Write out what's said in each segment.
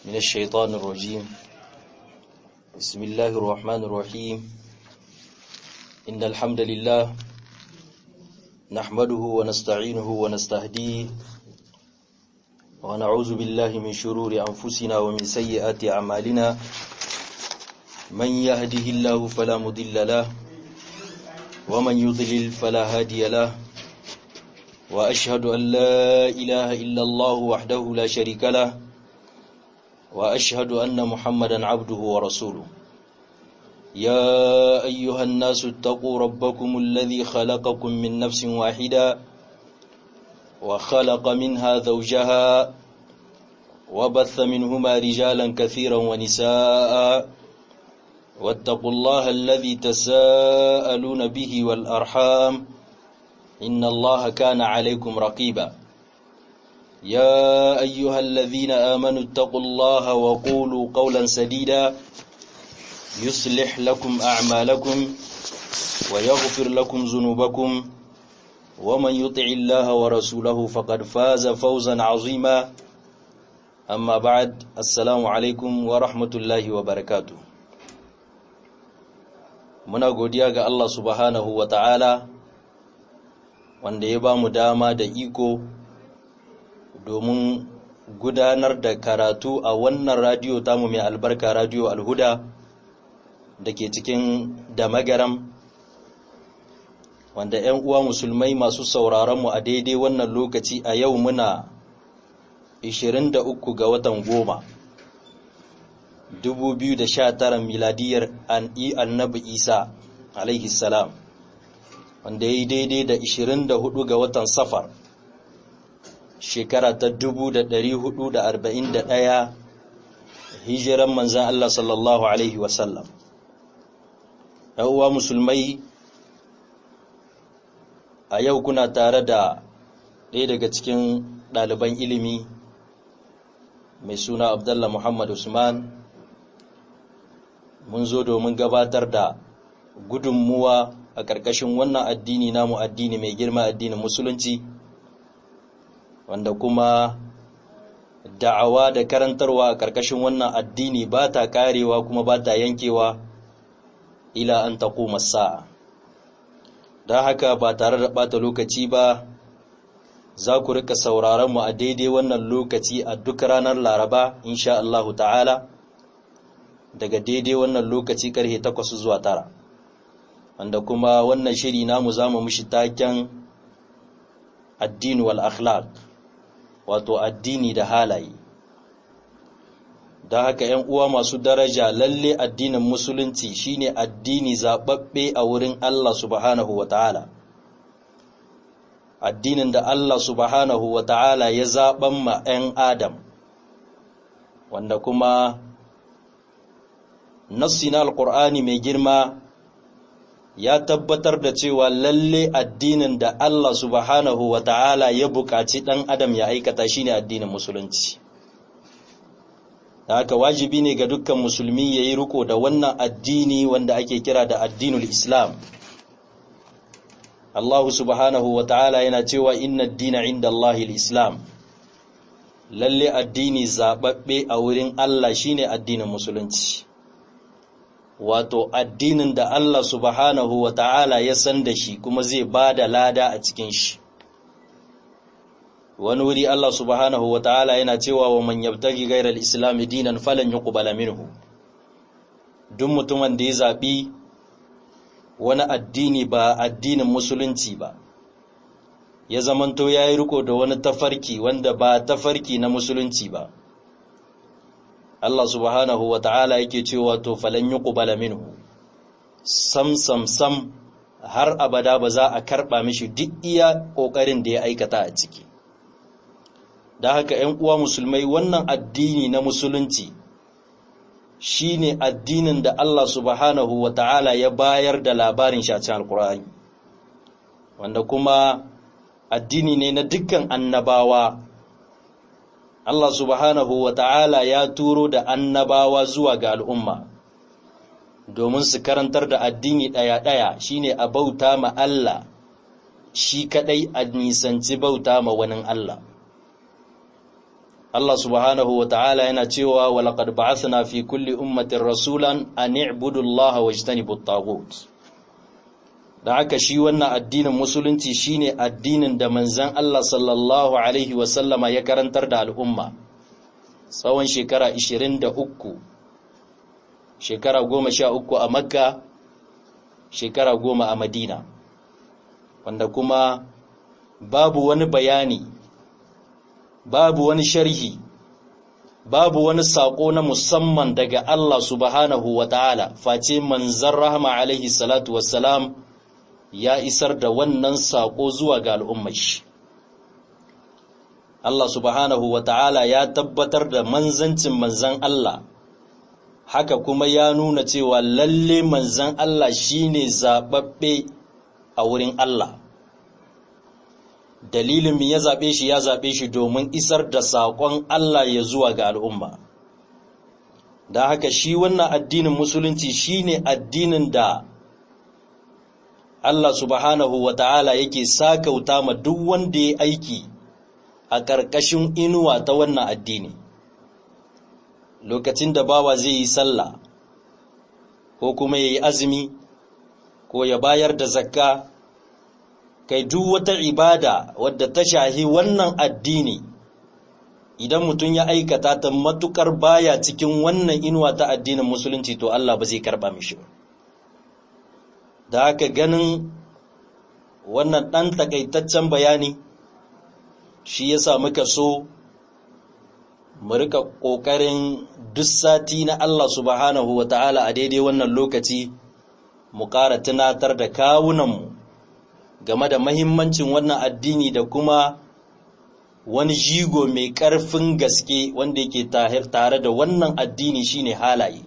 من الشيطان الرجيم بسم الله الرحمن الرحيم إن الحمد لله نحمده ونستعينه ونستهديه ونعوذ بالله من شرور أنفسنا ومن سيئات أعمالنا من يهده الله فلا مضل له ومن يضلل فلا هادي له وأشهد أن لا إله إلا الله وحده لا شريك له وأشهد أن محمدا عبده ورسوله يا أيها الناس اتقوا ربكم الذي خلقكم من نفس واحدة وخلق منها زوجها وبث منهما رجالا كثيرا ونساء واتقوا الله الذي تساءلون به والأرحام إن الله كان عليكم رقيبا يا أيها الذين آمنوا اتقوا الله وقولوا قولا سديدا يصلح لكم أعمالكم ويغفر لكم ذنوبكم ومن يطع الله ورسوله فقد فاز فوزا عظيما أما بعد السلام عليكم ورحمة الله وبركاته muna godiya ga Allah subhanahu wa ta'ala wanda ya ba mu dama da iko domin gudanar da karatu a wannan radiyo tamu mai albarka radiyo alhuda da ke cikin damagaram wanda 'yan uwa musulmai masu sauraronmu a daidai wannan lokaci a yau muna 23 ga watan goma 2019 miladiyar annabi isa alaihi salam wanda ya yi daidai da 24 ga watan safar shekara ta 1441 hijiran manzan Allah sallallahu Alaihi wasallam uwa musulmai a yau kuna tare da ɗaya daga cikin ɗaliban ilimi mai suna Abdullah Muhammad Usman mun zo domin gabatar da gudunmuwa a ƙarƙashin wannan addini namu addini mai girma addinin musulunci wanda kuma da'awa da karantarwa a ƙarƙashin wannan addini ba ta ƙarewa kuma ba ta yankewa ila an taƙo sa'a don haka ba tare da ɓata lokaci ba za ku rika sauraron mu a daidai wannan lokaci a duk ranar laraba insha Allahu ta'ala daga daidai wannan lokaci karhe takwas zuwa tara wanda kuma wannan shiri namu za mu mushi taken addini wal akhlaq wato addini da halaye da haka ‘yan uwa masu daraja lalle addinin musulunci shine addini zaɓaɓɓe a wurin Allah subhanahu wa ta'ala addinin da Allah subhanahu wa ta'ala ya zaɓan ma ‘yan Adam wanda kuma nassi na alƙur'ani mai girma ya tabbatar da cewa lalle addinin da Allah subhanahu wa ta'ala ya buƙaci ɗan adam ya aikata shine addinin musulunci da haka wajibi ne ga dukkan musulmi ya yi riko da wannan addini wanda ake kira da addinul islam Allah subhanahu wa ta'ala yana cewa inna dina inda Allah islam lalle addini zaɓaɓɓe a wurin Allah shine addinin musulunci wato addinin da Allah subhanahu wa ta'ala ya san da shi kuma zai ba da lada a cikin shi. Wani wuri Allah subhanahu wa ta'ala yana cewa wa man yabtagi gairar Islam dinan falan yi ƙubala minhu. Duk mutumin da ya zaɓi wani addini ba addinin musulunci ba, ya zamanto ya yi riko da wani tafarki wanda ba tafarki na musulunci ba. Allah subhanahu wa ta'ala yake cewa to falan yi ƙubala minhu, sam sam sam har abada ba za a karɓa mishi duk iya ƙoƙarin da ya aikata a ciki. Da haka ‘yan uwa musulmai wannan addini na musulunci shi ne addinin da Allah subhanahu wa ta'ala ya bayar da labarin shacin alkur'ani, wanda kuma addini ne na dukkan annabawa Allah subhanahu wa ta'ala ya turo da annabawa zuwa ga al'umma, domin su karantar da addini ɗaya-ɗaya shi ne a bauta ma Allah, shi kaɗai a nisanci bauta ma wani Allah. Allah subhanahu wa ta'ala yana cewa walaƙad ba'athna fi kulli ummatin rasulan an i'budu Allah wa jtanibu at da haka shi wannan addinin musulunci shine addinin da manzon Allah sallallahu alaihi wa sallama ya karantar da al'umma tsawon shekara 23 shekara 13 a Makka shekara 10 a Madina wanda kuma babu wani bayani babu wani sharhi babu wani saƙo na musamman daga Allah subhanahu wa ta'ala face manzan rahama alaihi salatu wassalam ya isar da wannan saƙo zuwa ga al'ummashi. Allah subhanahu wa ta'ala ya tabbatar da manzancin manzan Allah, haka kuma ya nuna cewa lalle manzan Allah shine zaɓaɓɓe a wurin Allah. dalilin mi ya zaɓe shi ya zaɓe shi domin isar da saƙon Allah ya zuwa ga al'umma. Da haka shi wannan addinin musulunci shi ne addinin da Allah subhanahu wa ta'ala yake sakauta ma duk wanda ya aiki a ƙarƙashin inuwa ta wannan addini. Lokacin da bawa zai yi sallah, ko kuma ya yi azumi, ko ya bayar da zakka, kai duk wata ibada wadda ta shahi wannan addini idan mutum ya aikata ta matukar baya cikin wannan inuwa ta addinin musulunci to Allah ba zai karba mishi ba da haka ganin wannan ɗan takaitaccen bayani shi yasa muka so mu rika ƙoƙarin duk sati na Allah subhanahu wa ta'ala a daidai wannan lokaci mu ƙara tunatar da kawunanmu game da mahimmancin wannan addini da kuma wani jigo mai ƙarfin gaske wanda yake tare da wannan addini shine halaye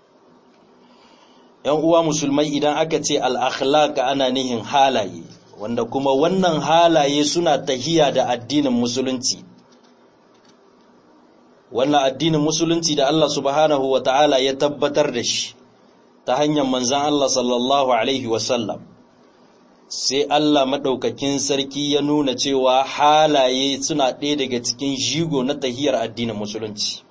‘yan uwa musulmai idan aka ce al'akhlaka ana nihin halaye wanda kuma wannan halaye suna tahiya da addinin musulunci wannan addinin musulunci da Allah subhanahu wa ta'ala ya tabbatar da shi ta hanyar manzan Allah sallallahu Alaihi wasallam sai Allah maɗaukakin sarki ya nuna cewa halaye suna ɗaya daga cikin jigo na tahiyar addinin musulunci.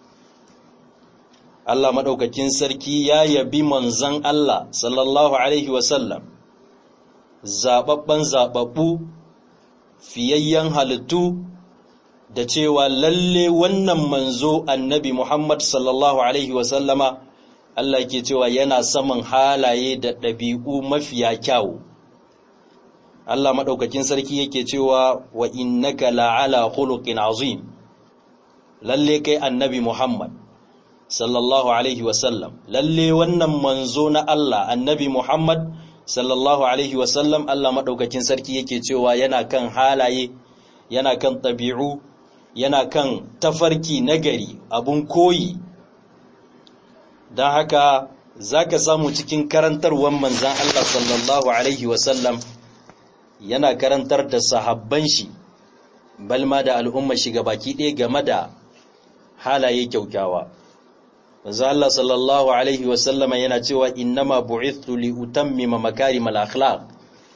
Allah maɗaukakin sarki ya yabi manzan Allah sallallahu Alaihi wasallam, zaɓaɓɓen zaɓaɓɓu, fiyayyen halittu, da cewa lalle wannan manzo annabi Muhammad sallallahu Alaihi wasallama Allah ke cewa yana saman halaye da ɗabi'u mafiya kyawu. Allah maɗaukakin sarki yake cewa wa innaka la'ala khuluqin azim lalle kai annabi Muhammad sallallahu alaihi wasallam lalle wannan manzo na Allah annabi Muhammad sallallahu alaihi wasallam Allah maɗaukakin sarki yake cewa yana kan halaye yana kan ɗabi'u yana kan tafarki nagari abun koyi don haka za ka samu cikin karantarwar manzan Allah sallallahu alaihi wasallam yana karantar da sahabban shi balma da al'umma shi baki ɗaya game da halaye kyaukyawa manzo Allah sallallahu alaihi wa sallama yana cewa innama bu'ithtu li utammima makarimal akhlaq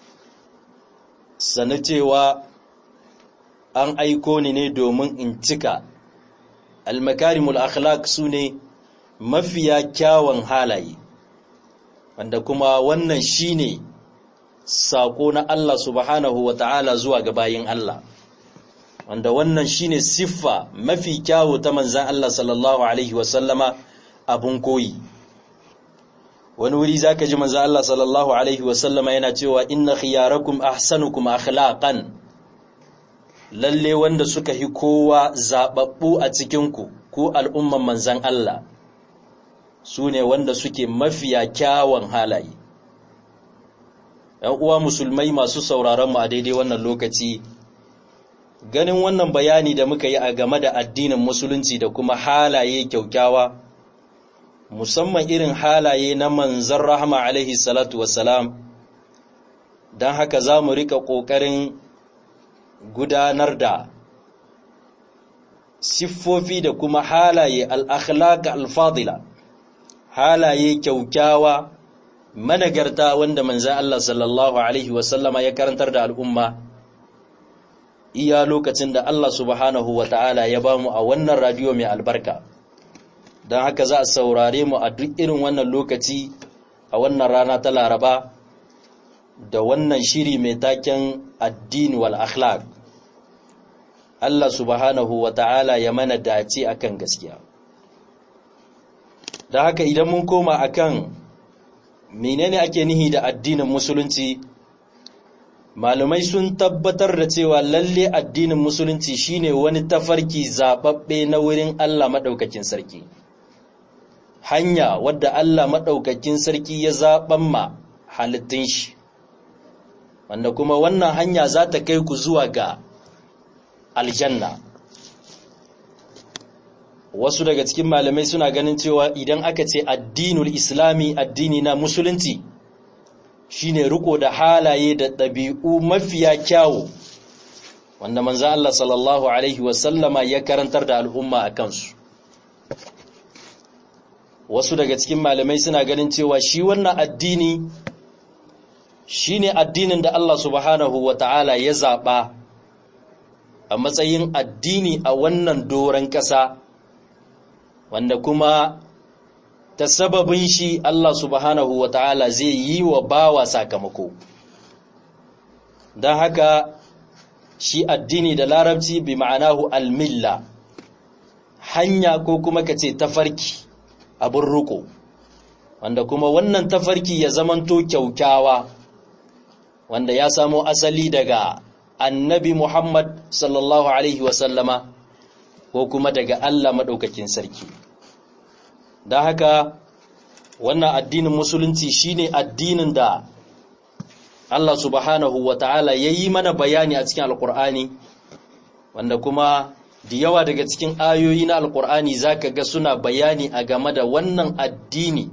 sana cewa an aiko ni ne domin in cika al makarimul akhlaq sune mafiya kyawun halaye wanda kuma wannan shine saƙo na Allah subhanahu wa ta'ala zuwa ga bayin Allah, wanda wannan shine siffa mafi kyawu ta manzan Allah sallallahu Alaihi wasallama abun koyi. Wani wuri za ka ji manzan Allah sallallahu Alaihi wasallama yana cewa inna khiyarakum ahsanukum akhlaqan lalle wanda suka hi kowa zaɓaɓɓu a cikinku ko al'umman manzan Allah su ne wanda suke mafiya kyawun halaye. ‘yan uwa musulmai masu sauraron mu a daidai wannan lokaci ganin wannan bayani da muka yi a game da addinin musulunci da kuma halaye kyaukyawa musamman irin halaye na manzan rahama alaihi salatu wassalam don haka za mu rika ƙoƙarin gudanar da siffofi da kuma halaye al'akhlaka alfadila halaye kyaukyawa managarta wanda manzan Allah sallallahu Alaihi wasallama ya karantar da al'umma iya lokacin da Allah subhanahu wa ta'ala ya ba mu a wannan radiyo mai albarka don haka za a saurare mu a duk irin wannan lokaci a wannan rana ta laraba da wannan shiri mai taken addini wal akhlaq Allah subhanahu wa ta'ala ya mana dace akan gaskiya da haka idan mun koma akan menene ake nihi da addinin musulunci malumai sun tabbatar da cewa lalle addinin musulunci shine wani tafarki zababbe na wurin Allah madaukakin sarki hanya wadda Allah madaukakin sarki ya zaban ma halittun shi wanda kuma wannan hanya za ta kai ku zuwa ga aljanna wasu daga cikin malamai suna ganin cewa idan aka ce addinul islami addini na musulunci shine riko da halaye da ɗabi'u mafiya kyawu wanda manzo Allah sallallahu alaihi wasallama ya karantar da al'umma a kansu wasu daga cikin malamai suna ganin cewa shi wannan addini shine addinin da Allah subhanahu wata'ala ya zaɓa a matsayin addini a wannan doron ƙasa wanda kuma ta sababin shi Allah subhanahu wa ta'ala zai yi wa bawa sakamako don haka shi addini da larabci bi ma'anahu almilla hanya ko kuma ka ce tafarki abin ruko wanda kuma wannan tafarki ya zamanto kyaukyawa wanda ya samo asali daga annabi Muhammad sallallahu Alaihi wasallama ko kuma daga Allah maɗaukakin sarki. Da haka wannan addinin musulunci shine addinin da Allah subhanahu wa ta'ala ya yi mana bayani a cikin alƙur'ani wanda kuma da yawa daga cikin ayoyi na alƙur'ani za ka ga suna bayani a game da wannan addini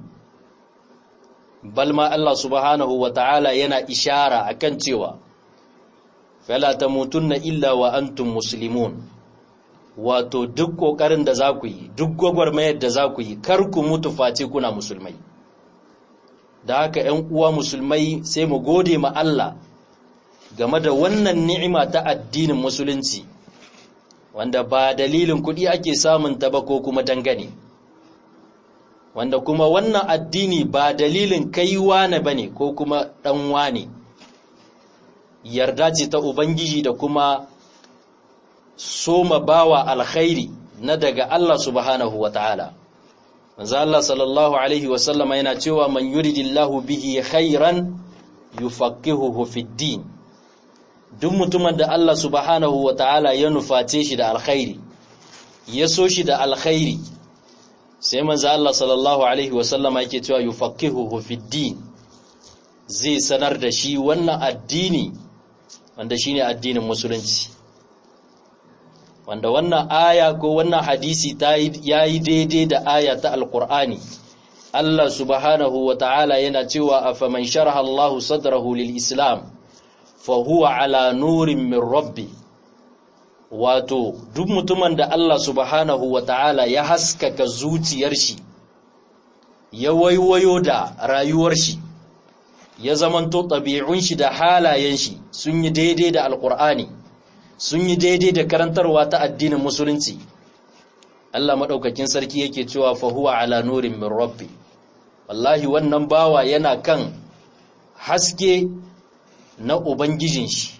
balma Allah subhanahu wa ta'ala yana ishara akan cewa fala tamutunna illa wa antum muslimun wato duk kokarin da za ku yi duk gwagwarmayar da za ku yi kar ku mutu face kuna musulmai da haka ‘yan uwa musulmai sai mu gode ma Allah game da wannan ni'ima ta addinin musulunci wanda ba dalilin kuɗi ake samun ta ba ko kuma dangane wanda kuma wannan addini ba dalilin kai wane bane ko kuma ɗan wane yarda ce ta Ubangiji da kuma soma bawa alkhairi na daga Allah subhanahu wa ta'ala. Manzo Allah sallallahu Alaihi wasallama yana cewa man yuridillahu bihi khairan yufaqihuhu fid din. Duk mutumin da Allah subhanahu wa ta'ala ya nuface shi da alkhairi, ya so shi da alkhairi, sai manzo Allah sallallahu Alaihi wasallama yake cewa yufaqihuhu fid din. Zai sanar da shi wannan addini wanda shine addinin musulunci wanda wannan aya ko wannan hadisi ta yayi daidai da aya ta alqur'ani Allah subhanahu wa ta'ala yana cewa afaman sharaha Allah sadrahu lil islam fa huwa ala nurin min rabbi wato duk mutumin da Allah subhanahu wa ta'ala ya haskaka zuciyar shi ya waiwayo da rayuwar shi ya zamanto ɗabi'un shi da halayen shi sun yi daidai da alƙur'ani sun yi daidai da karantarwa ta addinin musulunci Allah maɗaukakin sarki yake cewa fahuwa ala nurin min rabbi wallahi wannan bawa yana kan haske na ubangijin shi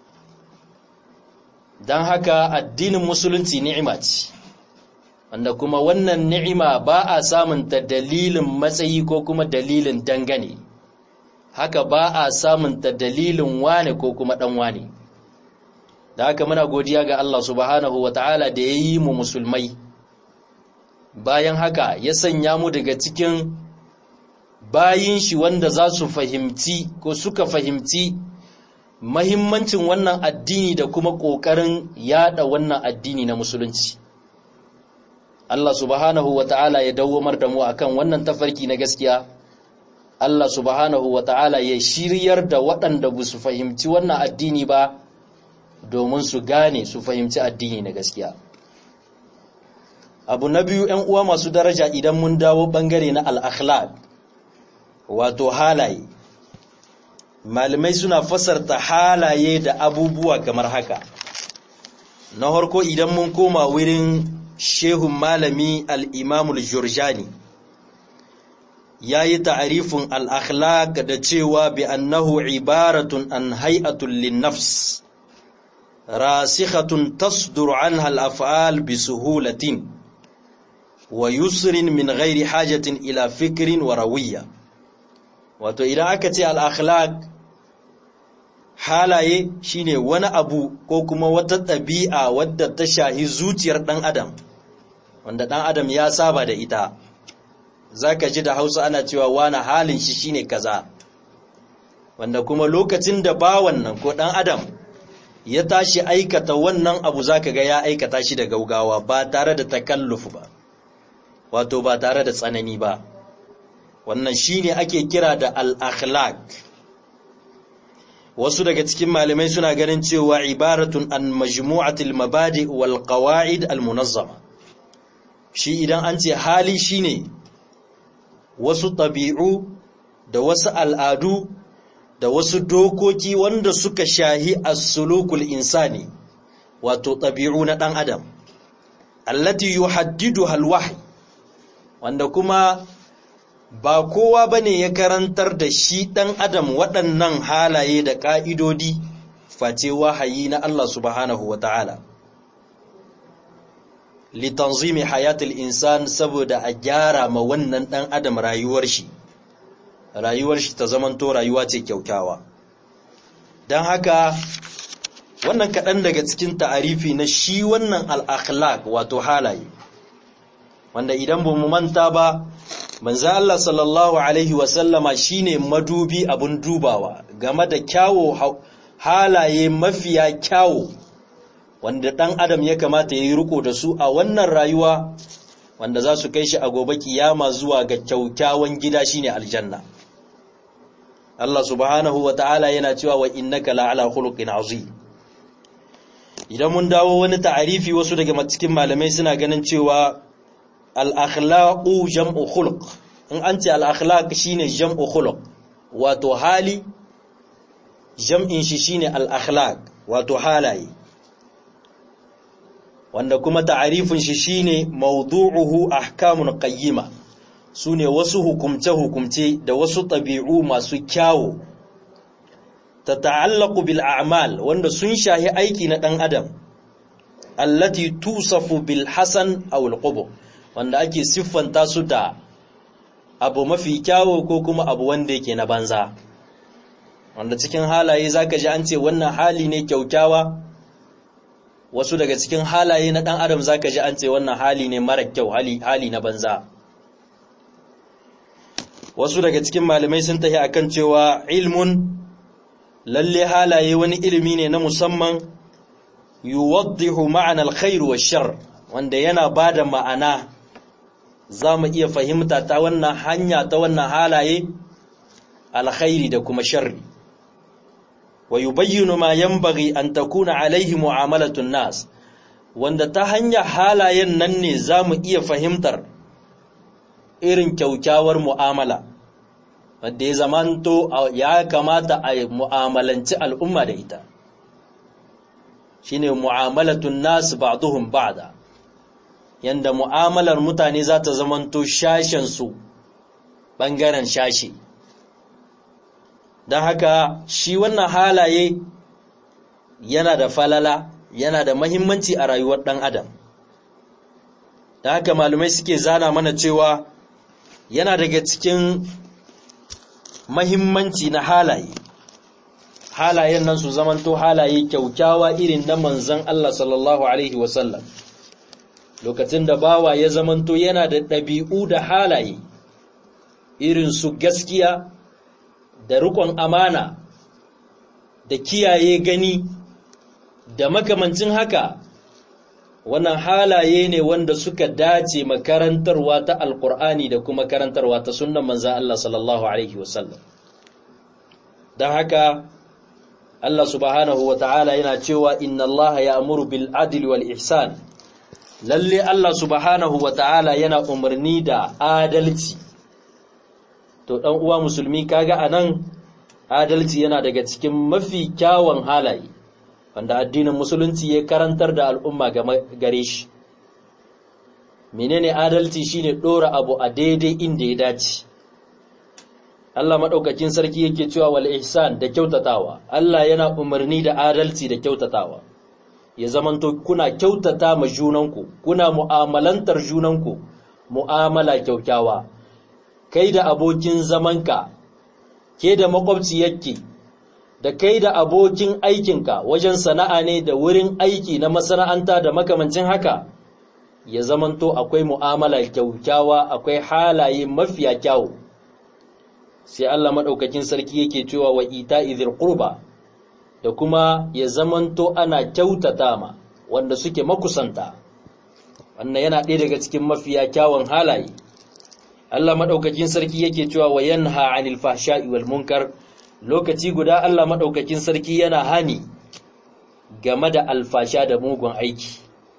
don haka addinin musulunci ni'ima ce wanda kuma wannan ni'ima ba a samunta dalilin matsayi ko kuma dalilin dangane haka ba a samunta dalilin wane ko kuma ɗan wane da haka muna godiya ga Allah subhanahu wa ta'ala da ya yi mu musulmai bayan haka ya sanya mu daga cikin bayin shi wanda za su fahimci ko suka fahimci mahimmancin wannan addini da kuma ƙoƙarin yada wannan addini na musulunci Allah subhanahu wa ta'ala ya dawwamar da mu akan wannan tafarki na gaskiya Allah subhanahu wa ta'ala ya shiryar da waɗanda ba su fahimci wannan addini ba domin su gane su fahimci addini na gaskiya. Abu na biyu ‘yan uwa masu daraja idan mun dawo ɓangare na al'akhlaq wato halaye. Malamai suna fasarta halaye da abubuwa kamar haka. na harko idan mun koma wurin shehun malami al'imamul jurjani ya yi ta'arifin al'akhlaq da cewa bi annahu ibaratun an hay'atun linnafs rasikhatun tasdur an hal'af'al bi suhulatin wa yusrin min ghairi hajatin ila fikirin wa rawiyya wato idan aka ce al'akhlaq halaye shine wani abu ko kuma wata ɗabi'a wadda ta shahi zuciyar ɗan adam wanda ɗan adam ya saba da ita za ka ji da hausa ana cewa wani halin shi shine kaza wanda kuma lokacin da ba wannan ko ɗan adam ya tashi aikata wannan abu za ka ga ya aikata shi da gaugawa ba tare da takalluf ba wato ba tare da tsanani ba wannan shine ake kira da al-akhlaq wasu daga cikin malamai suna ganin cewa ibaratun an majmu'atil mabadi wal qawaid al munazzama shi idan an ce hali shine wasu tabi'u da wasu al'adu da wasu dokoki wanda suka shahi as-sulukul insani wato tabi'u na dan adam allati yuhaddiduha al-wahy wanda kuma ba kowa ba ne ya karantar da shi ɗan adam waɗannan halaye da ƙa'idodi face wahayi na Allah subhanahu wa ta'ala. litanzimi hayatul insan saboda a gyara ma wannan ɗan adam rayuwar shi rayuwar shi ta zamanto rayuwa ce kyaukyawa don haka wannan kaɗan daga cikin ta'arifi na shi wannan al'akhlaq wato halaye wanda idan ba mu manta ba manzo Allah sallallahu alaihi wasallama shine madubi abun dubawa game da kyawo halaye mafiya kyawo wanda dan adam ya kamata yayi riko da su a wannan rayuwa wanda za su kai shi a gobe kiyama zuwa ga kyaukyawan gida shine aljanna Allah subhanahu ta'ala yana cewa wa innaka la'ala khuluqin azim idan mun dawo wani ta'arifi wasu daga cikin malamai suna ganin cewa al'akhlaƙu jam'u khuluq in an ce al'akhlaƙ shi ne jam'u khuluq wato hali jam'in shi shi ne al'akhlaƙ wato halaye wanda kuma ta'arifin shi shi ne maudu'uhu ahkamun qayyima su ne wasu hukumce-hukumce da wasu ɗabi'u masu kyawo ta ta'allaku bil a'mal wanda sun shahi aiki na ɗan adam allati tusafu bil hasan aw al wanda ake siffanta su da abu mafi kyawo ko kuma abu wanda yake na banza wanda cikin halaye zaka ji an ce wannan hali ne kyaukyawa wasu daga cikin halaye na dan adam zaka ji an ce wannan hali ne mara kyau hali hali na banza wasu daga cikin malamai sun tafi akan cewa ilmun lalle halaye wani ilimi ne na musamman yuwaddihu ma'ana alkhair wa shar wanda yana bada ma'ana za mu iya fahimta ta wannan hanya ta wannan halaye alkhairi da kuma sharri wa yubayyinu ma yanbaghi an takuna alaihi mu'amalatun nas wanda ta hanya halayen nan ne za mu iya fahimtar irin kyaukyawar mu'amala wanda ya zamanto ya kamata a mu'amalanci al'umma da ita shine mu'amalatun nas ba'duhum ba'da yanda mu'amalar mutane za ta zamanto shashensu ɓangaren shashe don haka shi wannan halaye yana da falala yana da mahimmanci a rayuwar ɗan adam don haka malumai suke zana mana cewa yana daga cikin mahimmanci na halaye halayen nan su zamanto halaye kyaukyawa irin na manzan Allah sallallahu Alaihi wasallam lokacin da bawa ya zamanto yana da ɗabi'u da halaye irin su gaskiya da riƙon amana da kiyaye gani da makamancin haka wannan halaye ne wanda suka dace makarantarwa ta alkur'ani da kuma karantarwa ta sunan manza Allah sallallahu Alaihi wasallam don haka Allah subhanahu wa ta'ala yana cewa inna Allah ya amuru bil adil wal ihsan lalle Allah subhanahu wa ta'ala yana umarni da adalci to ɗan uwa musulmi kaga anan adalci yana daga cikin mafi kyawun halaye wanda addinin musulunci ya karantar da al'umma gare shi menene adalci shine dora abu a daidai inda ya dace Allah madaukakin sarki yake cewa wal ihsan da kyautatawa Allah yana umarni da adalci da kyautatawa ya zamanto kuna kyautata ma junanku kuna mu'amalantar junanku mu'amala kyaukyawa kai da abokin zamanka ke da makwabciyarki da kai da abokin aikinka wajen sana'a ne da wurin aiki na masana'anta da makamancin haka ya zamanto akwai mu'amala kyaukyawa akwai halaye mafiya kyawu sai Allah madaukakin sarki yake cewa wa ita idhil qurba da kuma ya zamanto ana kyautata ma wanda suke makusanta wannan yana ɗaya daga cikin mafiya kyawun halaye Allah madaukakin sarki yake cewa wa yanha 'anil fahsha'i wal munkar lokaci guda Allah madaukakin sarki yana hani game da alfasha da mugun aiki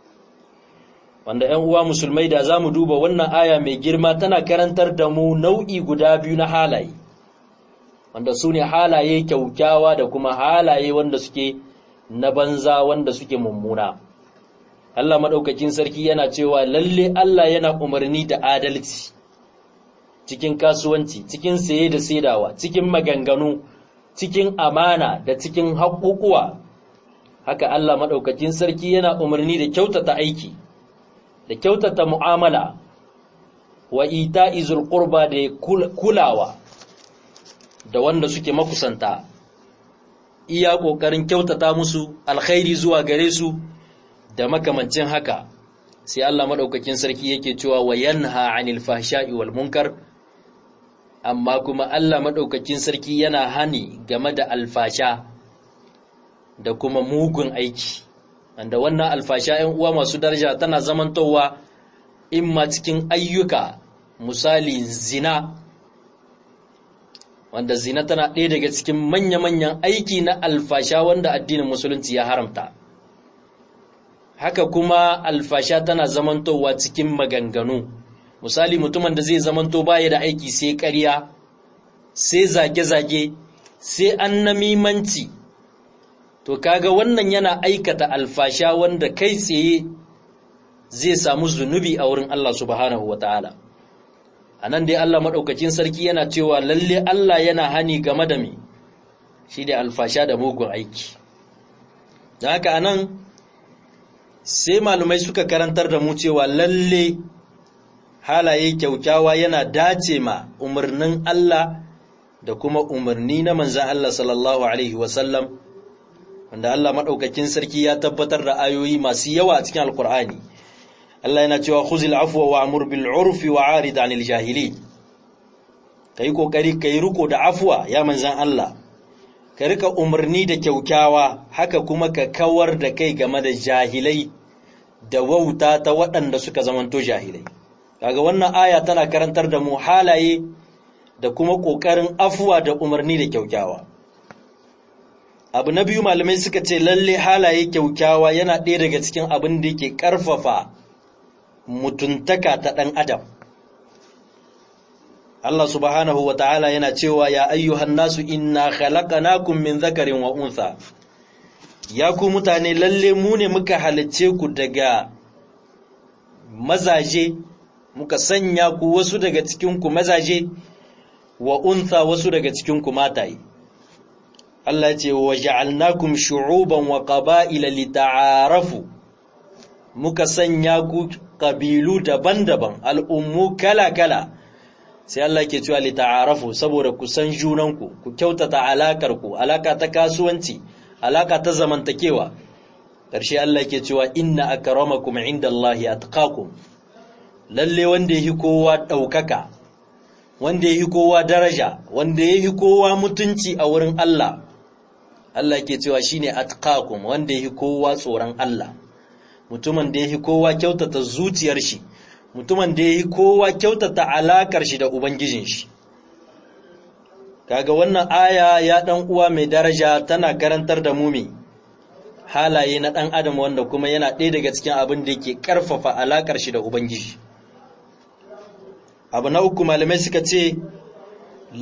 wanda ‘yan uwa musulmai da za mu duba wannan aya mai girma tana karantar da mu nau'i guda biyu na halaye wanda su ne halaye kyaukyawa da kuma halaye wanda suke na banza wanda suke mummuna Allah maɗaukakin sarki yana cewa lalle Allah yana umarni da adalci cikin kasuwanci cikin saye da saidawa cikin maganganu cikin amana da cikin haƙuƙuwa haka Allah maɗaukakin sarki yana umarni da kyautata aiki da kyautata mu'amala wa ita izul qurba da kulawa da wanda suke makusanta iya ƙoƙarin kyautata musu alkhairi zuwa gare su da makamancin haka sai Allah madaukakin sarki yake cewa wa yanha 'anil fahsha'i wal munkar amma kuma Allah madaukakin sarki yana hani game da alfasha da kuma mugun aiki wanda wannan alfasha ‘yan uwa masu daraja tana zamantowa imma cikin ayyuka misali zina wanda zina tana ɗaya daga cikin manya-manyan aiki na alfasha wanda addinin musulunci ya haramta haka kuma alfasha tana zamantowa cikin maganganu misali mutumin da zai zamanto baya da aiki sai ƙarya sai zage-zage sai annamimanci to kaga wannan yana aikata alfasha wanda kai tsaye zai samu zunubi a wurin Allah subhanahu wataala anan dai Allah madaukakin sarki yana cewa lalle Allah yana hani game da me shi da alfasha da mugun aiki dan haka anan sai malumai suka karantar da mu cewa lalle halaye kyaukyawa yana dace ma umarnin Allah da kuma umarni na manzan Allah sallallahu alaihi wasallam wanda Allah maɗaukakin sarki ya tabbatar da ayoyi masu yawa a cikin alkur'ani Allah yana cewa khuzil afwa wa amur bil urfi wa arid anil jahili kai kokari kai riko da afwa ya manzan Allah ka rika umarni da kyaukyawa haka kuma ka kawar da kai game da jahilai da wauta ta waɗanda suka zamanto jahilai kaga wannan aya tana karantar da mu halaye da kuma ƙoƙarin afuwa da umarni da kyaukyawa abu na biyu malamai suka ce lalle halaye kyaukyawa yana ɗaya daga cikin abin da yake ƙarfafa mutuntaka ta ɗan adam Allah subhanahu wa ta'ala yana cewa ya ayyuhan nasu inna khalaqnakum min zakarin wa untha ya ku mutane lalle mu ne muka halicce ku daga mazaje muka sanya ku wasu daga cikin ku mazaje wa untha wasu daga cikin ku mataye Allah ce wa ja'alnakum shu'uban wa qaba'ila lita'arafu muka sanya ku kabilu daban-daban al'ummu kala-kala sai Allah ke cewa lita'arafu saboda ku san junanku ku kyautata alakar ku alaka ta kasuwanci alaka ta zamantakewa ƙarshe Allah ke cewa inna akramakum indallahi atqakum lalle wanda yake kowa daukaka wanda yake kowa daraja wanda yake kowa mutunci a wurin Allah Allah ke cewa shine atqakum wanda yake kowa tsoron Allah mutumin da yake kowa kyautata zuciyar shi mutumin da yake kowa kyautata alakar shi da ubangijin shi kaga wannan aya ya dan uwa mai daraja tana karantar da mu halaye na dan adam wanda kuma yana ɗaya daga cikin abin da yake karfafa alakar shi da ubangiji abu na uku malamai suka ce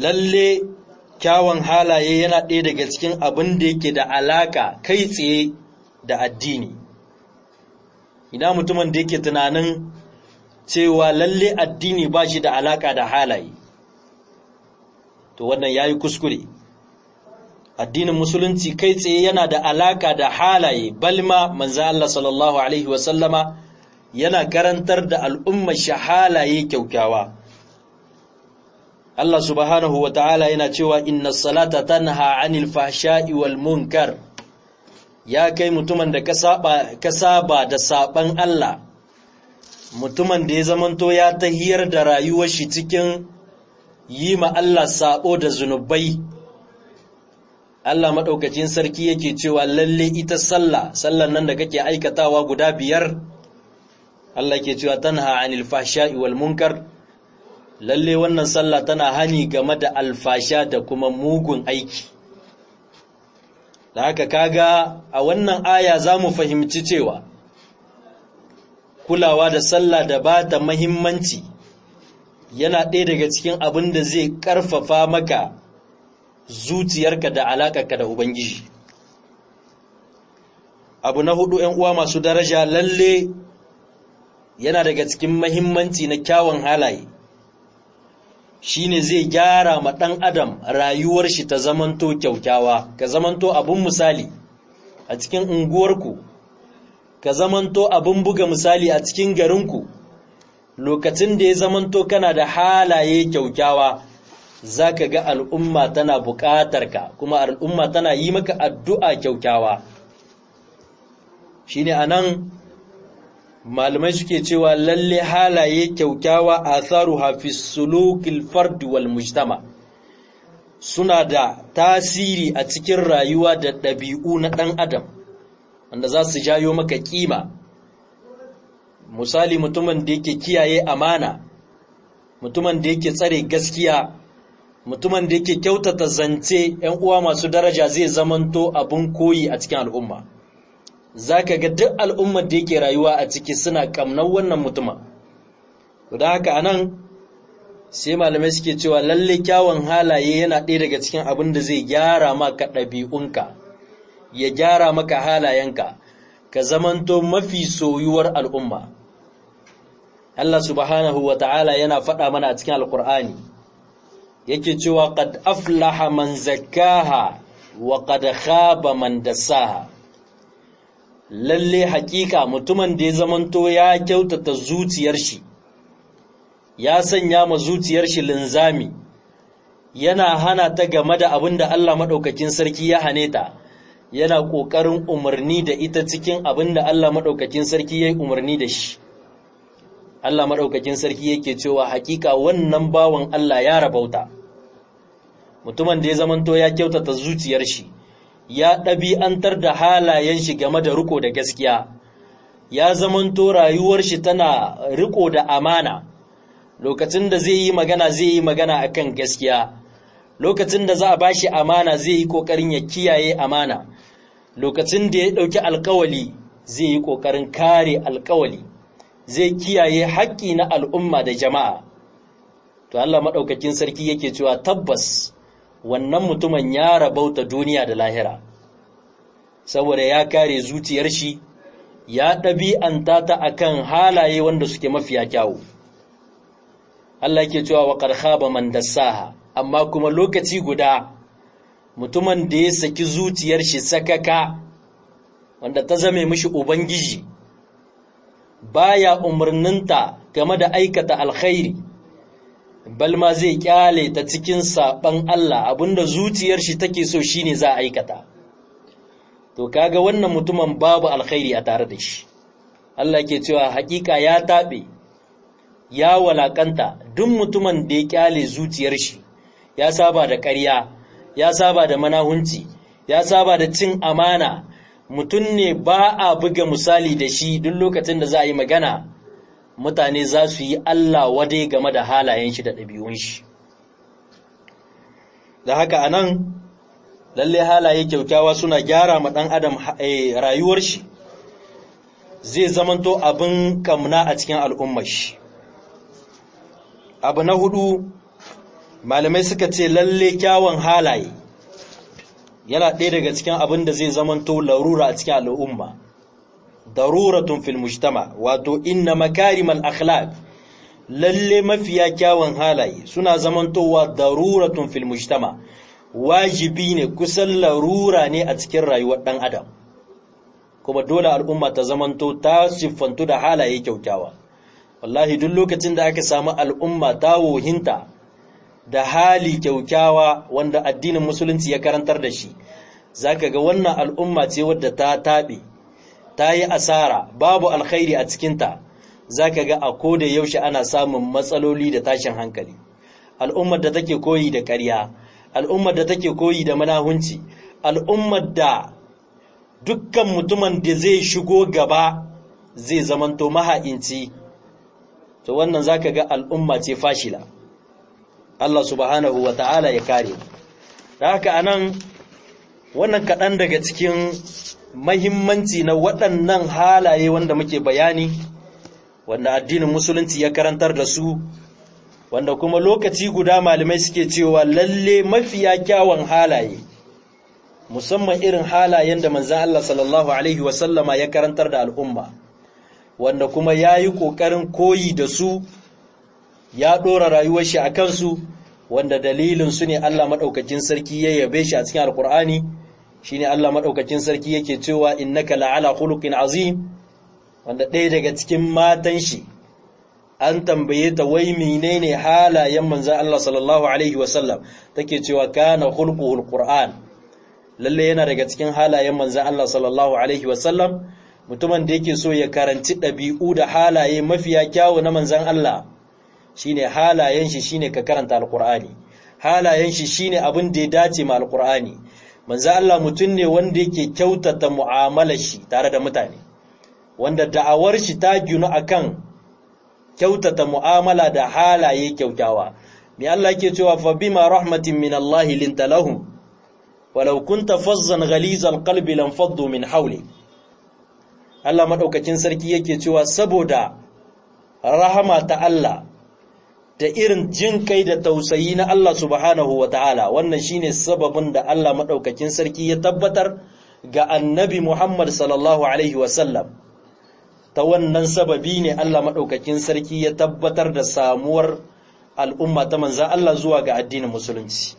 lalle kyawun halaye yana ɗaya daga cikin abin da yake da alaka kai tsaye da addini ina mutumin da yake tunanin cewa lalle addini ba shi da alaka da halaye to wannan ya yi kuskure addinin musulunci kai tsaye yana da alaka da halaye balma manzan Allah sallallahu Alaihi wasallama yana karantar da al'ummar shi halaye kyaukyawa Allah subhanahu wa ta'ala yana cewa inna salata tanha anil fahsha'i wal munkar ya kai mutumin da ka saba da saban Allah mutumin da ya zamanto ya tahiyar da rayuwar shi cikin yi ma Allah sabo da zunubai Allah maɗaukacin sarki yake cewa lalle ita sallah sallan nan da kake aikatawa guda biyar Allah ke cewa tanha anil fahsha'i wal munkar lalle wannan sallah tana hani game da alfasha da kuma mugun aiki da haka kaga a wannan aya za mu fahimci cewa kulawa da sallah da ba ta mahimmanci yana ɗaya daga cikin abin da zai ƙarfafa maka zuciyarka da alaƙarka da Ubangiji. Abu na hudu ‘yan uwa masu daraja lalle yana daga cikin mahimmanci na kyawun halaye, shi ne zai gyara ma ɗan adam rayuwar shi ta zamanto kyaukyawa, ka zamanto abin misali a cikin unguwarku, ka zamanto abin buga misali a cikin garinku, lokacin da ya zamanto kana da halaye kyaukyawa. za ka ga al'umma tana buƙatar ka kuma al'umma tana yi maka addu'a kyaukyawa shi ne a nan malamai suke cewa lalle halaye kyaukyawa a tsaru hafiz sulukil fardi wal mujtama suna da tasiri a cikin rayuwa da ɗabi'u na ɗan adam wanda za su jayo maka ƙima misali mutumin da yake kiyaye amana mutumin da yake tsare gaskiya mutumin da yake kyautata zance ‘yan uwa masu daraja zai zamanto abin koyi a cikin al'umma za ka ga duk al'ummar da yake rayuwa a ciki suna ƙamnar wannan mutuma da haka anan sai malamai suke cewa lalle kyawun halaye yana ɗaya daga cikin abin da zai gyara maka ɗabi'unka ya gyara maka halayenka ka zamanto mafi soyuwar al'umma Allah subhanahu wa ta'ala yana faɗa mana a cikin alƙur'ani yake cewa qad aflaha man zakkaha wa qad khaba man dassaha lalle hakika mutumin da ya zamanto ya kyautata zuciyar shi ya sanya ma zuciyar shi linzami yana hana ta game da abin da Allah madaukakin sarki ya hane ta yana kokarin umarni da ita cikin abin da Allah madaukakin sarki ya yi umarni da shi Allah madaukakin sarki yake cewa hakika wannan bawan Allah ya rabauta mutumin da ya zamanto ya kyautata zuciyar shi ya ɗabi'antar da halayen shi game da riko da gaskiya ya zamanto rayuwar shi tana riko da amana lokacin da zai yi magana zai yi magana akan gaskiya lokacin da za a bashi amana zai yi kokarin ya kiyaye amana lokacin da ya ɗauki alkawali zai yi kokarin kare alkawali zai kiyaye haƙƙi na al'umma da jama'a to Allah maɗaukakin sarki yake cewa tabbas wannan mutumin ya rabauta duniya da lahira saboda ya kare zuciyar shi ya ɗabi'anta ta akan halaye wanda suke mafiya kyawu Allah ke cewa wa khaba man dassaha amma kuma lokaci guda mutumin da ya saki zuciyar shi sakaka wanda ta zame mishi ubangiji baya umarninta game da aikata alkhairi balma zai kyale ta cikin saban Allah abinda zuciyar shi take so shine za a aikata to kaga wannan mutumin babu alkhairi a tare da shi Allah ke cewa hakika ya tabe ya walakanta duk mutumin da ya kyale zuciyar shi ya saba da ƙarya ya saba da manahunci ya saba da cin amana mutum ne ba a buga misali da shi duk lokacin da za a yi magana mutane za su yi Allah wadai game da halayen shi da ɗabi'un shi da haka a nan lalle halaye kyaukyawa suna gyara ma ɗan adam rayuwar shi zai zamanto abin kamna a cikin al'ummar shi abu na hudu malamai suka ce lalle kyawun halaye yana ɗaya daga cikin abin da zai zamanto larura a cikin al'umma daruratun fil mujtama wato inna makarimal akhlaq lalle mafiya kyawun halaye suna zamantowa daruratun fil mujtama wajibi ne kusan larura ne a cikin rayuwar ɗan adam kuma dole al'umma ta zamanto ta siffantu da halaye kyaukyawa wallahi duk lokacin da aka samu al'umma ta wohinta da hali kyaukyawa wanda addinin musulunci ya karantar da shi zaka ga wannan al'umma ce wadda ta taɓe ta yi asara babu alkhairi a cikinta zaka ga a koda yaushe ana samun matsaloli da tashin hankali al'ummar da take koyi da ƙarya al'ummar da take koyi da manahunci al'ummar da dukkan mutumin da zai shigo gaba zai zamanto maha'inci to wannan zaka ga al'umma ce fashila Allah subhanahu wa ta'ala ya kare da haka anan wannan kaɗan daga cikin mahimmanci na waɗannan halaye wanda muke bayani wanda addinin musulunci ya karantar da su wanda kuma lokaci guda malamai suke cewa lalle mafiya kyawun halaye musamman irin halayen da manzan Allah sallallahu Alaihi wasallama ya karantar da al'umma wanda kuma ya yi ƙoƙarin koyi da su ya ɗora rayuwar shi a kansu wanda dalilin su ne Allah maɗaukakin sarki ya yabe shi a cikin alƙur'ani shi ne Allah maɗaukakin sarki yake cewa innaka la'ala khuluqin azim wanda ɗaya daga cikin matan shi an tambaye ta wai menene halayen manzan Allah sallallahu alaihi wasallam take cewa kana khulquhul qur'an lalle yana daga cikin halayen manzan Allah sallallahu alaihi wasallam mutumin da yake so ya karanci ɗabi'u da halaye mafiya kyawu na manzan Allah shine halayen shi shine ka karanta alqur'ani halayen shi shine abin da ya dace ma alqur'ani manzan Allah mutum ne wanda yake kyautata mu'amalar shi tare da mutane wanda da'awar shi ta ginu akan kyautata mu'amala da halaye kyautawa mai Allah ke cewa fa bima rahmatin min Allah linta lahum walau kunta fazzan ghalizal qalbi lam faddu min hawli Allah madaukakin sarki yake cewa saboda rahama ta Allah da irin jin kai da tausayi na Allah subhanahu wataala wannan shine sababin da Allah madaukakin sarki ya tabbatar ga annabi Muhammad sallallahu alaihi wasallam ta wannan sababi ne Allah maɗaukakin sarki ya tabbatar da samuwar al'umma ta manzan Allah zuwa ga addinin musulunci.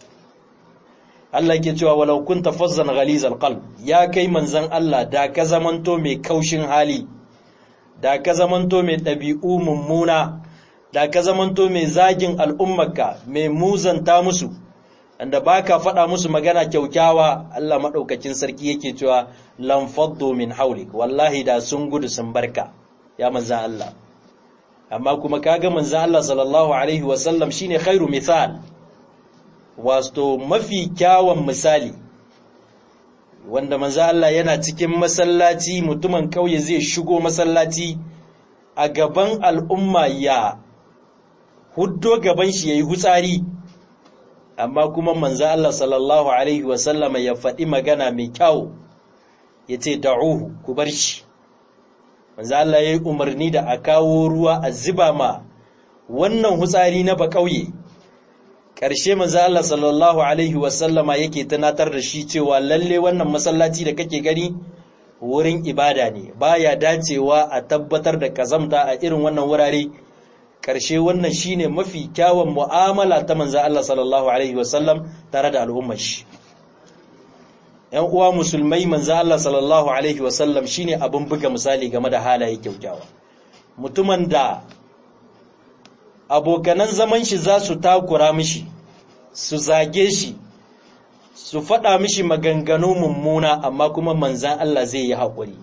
Allah ke cewa walau kun tafazzan ghalizal qalb ya kai manzan Allah da ka zamanto mai kaushin hali da ka zamanto mai ɗabi'u mummuna da ka zamanto mai zagin al'ummarka mai muzanta musu inda baka faɗa musu magana kyaukyawa Allah maɗaukakin sarki yake cewa lan faddu min haulik wallahi da sun gudu sun barka ya manzan Allah amma kuma kaga manzan Allah sallallahu alaihi wasallam shine khairu misal wato mafi kyawun misali wanda manzan Allah yana cikin masallaci mutumin kauye zai shigo masallaci a gaban al'umma ya huddo gaban shi yayi hutsari amma kuma manzo Allah sallallahu alaihi wasallama ya faɗi magana mai kyau ya ce da'uhu ku bar shi manzo Allah ya yi umarni da a kawo ruwa a ziba ma wannan hutsari na bakauye ƙarshe manzo Allah sallallahu alaihi wasallama yake tunatar da shi cewa lalle wannan masallaci da kake gani wurin ibada ne baya dacewa a tabbatar da kazamta a irin wannan wurare ƙarshe wannan shine mafi kyawun mu'amala ta manzo Allah sallallahu alaihi wasallam tare da al'ummar shi ‘yan uwa musulmai manzo Allah sallallahu alaihi wasallam shine abin buga misali game da halaye kyaukyawa mutumin da abokanan zaman shi za su takura mishi su zage shi su faɗa mishi maganganu mummuna amma kuma manzan Allah zai yi haƙuri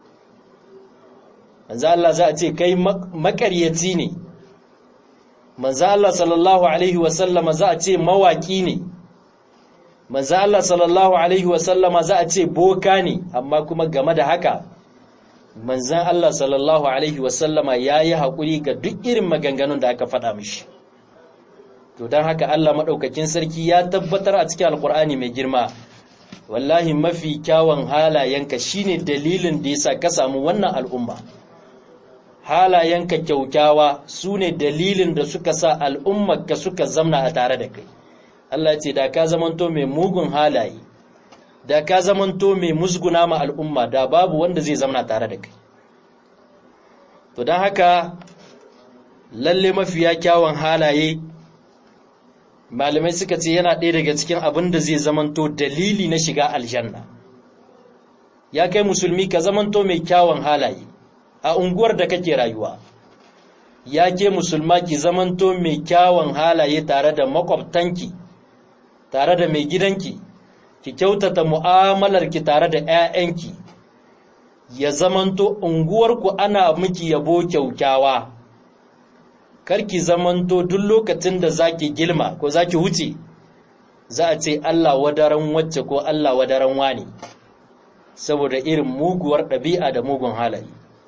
manzan Allah za a ce kai makaryaci ne manzo Allah sallallahu alaihi wasallama za a ce mawaki ne manzo Allah sallallahu alaihi wasallama za a ce boka ne amma kuma game da haka manzan Allah sallallahu alaihi wasallama yayi hakuri ga duk irin maganganun da aka faɗa mishi to dan haka Allah madaukakin sarki ya tabbatar a cikin alkur'ani mai girma wallahi mafi kyawun halayenka shine dalilin da yasa ka samu wannan al'umma halayenka kyaukyawa su ne dalilin da suka sa al'ummarka suka zamna a tare da kai Allah ce da ka zamanto mai mugun halaye da ka zamanto mai musguna ma al'umma da babu wanda zai zamana tare da kai to don haka lalle mafiya kyawun halaye malamai suka ce yana ɗaya daga cikin abin da zai zamanto dalili na shiga aljanna ya kai musulmi ka zamanto mai kyawun halaye a unguwar da kake rayuwa ya ke musulma ki zamanto mai kyawun halaye tare da makwabtanki tare da mai gidanki ki kyautata mu'amalarki tare da 'ya'yanki ya zamanto unguwarku ana miki yabo kyaukyawa karki zamanto duk lokacin da zaki gilma ko zaki wuce za a ce Allah wadaran wacce ko Allah wadaran wani saboda irin muguwar ɗabi'a da mugun halaye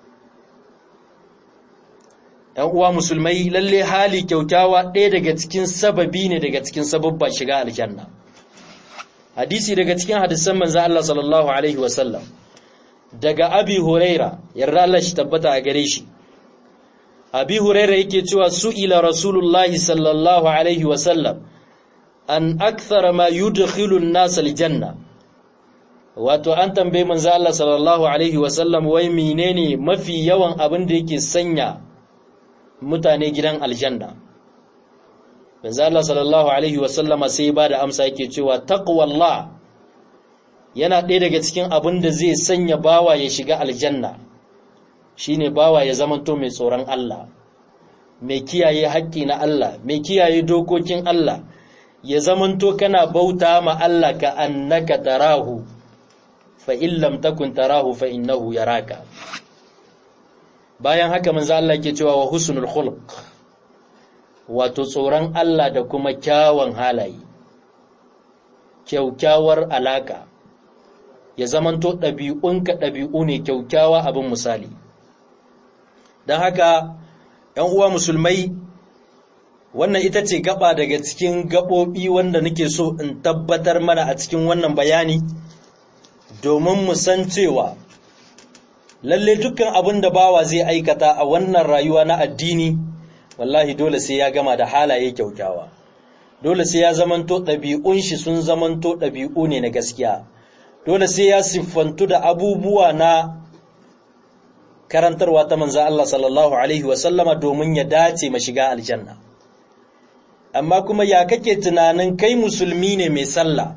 ‘yan uwa musulmai lalle hali kyaukyawa ɗaya daga cikin sababi ne daga cikin sababba shiga aljanna hadisi daga cikin hadisan manzo Allah sallallahu alaihi wasallam daga abi huraira yarda Allah shi tabbata a gare shi abi huraira yake cewa su'ila rasulullahi sallallahu alaihi wasallam an akthara ma yudkhilu an-nas aljanna wato an tambaye manzo Allah sallallahu alaihi wasallam wai menene mafi yawan abin da yake sanya mutane gidan aljanna manzo Allah sallallahu alaihi wasallama sai ba da amsa yake cewa taqwallah yana ɗaya daga cikin abin da zai sanya bawa ya shiga aljanna shine bawa ya zamanto mai tsoron Allah mai kiyaye haƙƙi na Allah mai kiyaye dokokin Allah ya zamanto kana bauta ma Allah ka annaka tarahu fa in lam takun tarahu fa innahu yaraka bayan haka manzo Allah ke cewa wa husnul khuluq wato tsoron Allah da kuma kyawun halaye kyaukyawar alaka ya zamanto ɗabi'unka ɗabi'u ne kyaukyawa abin misali don haka ‘yan uwa musulmai wannan ita ce gaba daga cikin gaɓoɓi wanda nake so in tabbatar mana a cikin wannan bayani domin mu san cewa lalle dukkan abin da bawa zai aikata a wannan rayuwa na addini wallahi dole sai ya gama da halaye kyaukyawa dole sai ya zamanto ɗabi'un shi sun zamanto ɗabi'u ne na gaskiya dole sai ya siffantu da abubuwa na karantarwa ta manzo Allah sallallahu alaihi wasallama domin ya dace ma shiga aljanna amma kuma ya kake tunanin kai musulmi ne mai sallah